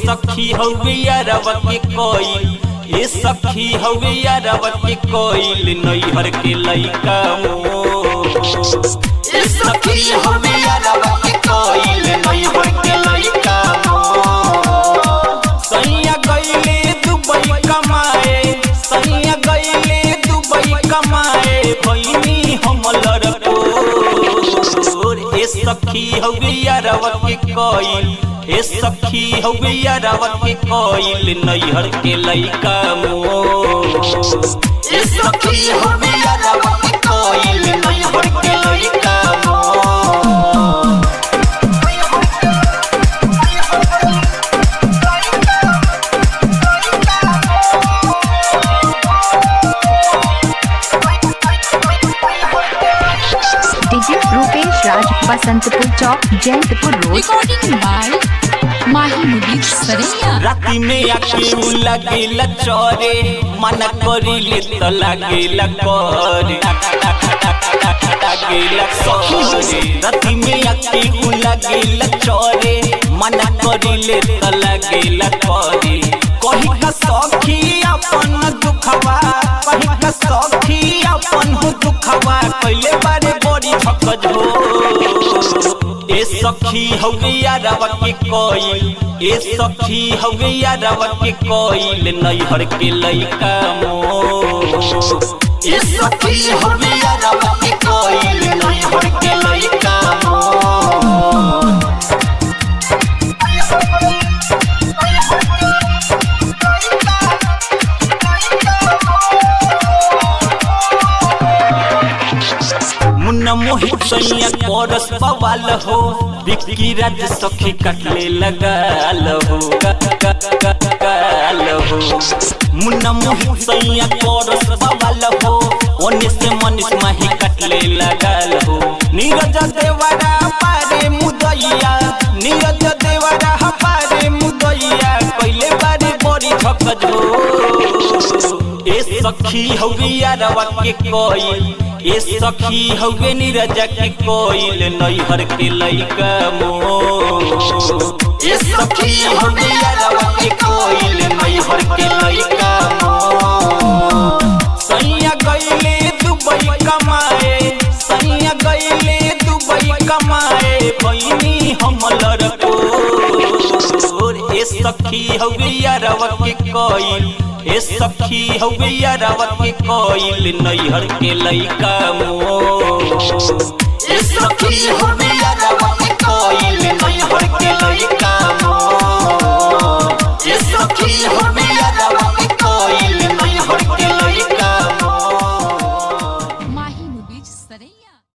सखी हवे यारवा के कोई ए सखी हवे यारवा के कोई नैहर के लइका मोर ए सखी हवे यारवा के कोई नैहर के लइका मोर सैया गईले दुबई कमाए सैया गईले दुबई कमाए भईनी हम लड़कोर ए सखी हवे यारवा के कोई ए सखी हवे यारवा के कोई नैहर के लइका मोर ए सखी हवे यारवा के कोई नैहर के लइका मोर DJ Rupesh Raj Basantpur Chowk Jayantpur road Recording by Mahi Mubir Saraiya. राति में आके उ लगेला चोरे मन करिले त लागेला करे लागेला करे राति में आके उ लगेला चोरे मन करिले त लागेला करे कही का सखी अपन दुखवा कही का सखी अपन दुखवा कइले बारे बड़ी भकज हो ए सखी हवे यारवा के कोई ए सखी हवे यारवा के कोई नैहर के लइका मोर ए सखी हवे यारवा के कोई नैहर के लइका मोर मुन्ना मोहित सैया कोरस बवाल हो विक्की राज सखी कटले लगाल हो गाल हो मुन्ना मोहित सैया कोरस बवाल हो ओने से मनीष माही कटले लगाल हो नीरज देवरा पारे मुदैया नीरज देवरा पारे मुदैया कइले बारे बड़ी ठकज हो ए सखी हवे यारवा के कोई ए सखी हवे नीरजा के कोइल नैहर के लइका मोर ए सखी हवे यारवा के कोइल नैहर के लइका मोर सैया गईले दुबई कमाए सैया गईले दुबई कमाए बहिनी हम लड़कोर ए सखी हवे यारवा के कोइल ए सखी हवे यारवा के कोइल नैहर के लइका मोर ए सखी हवे यारवा के कोइल नैहर के लइका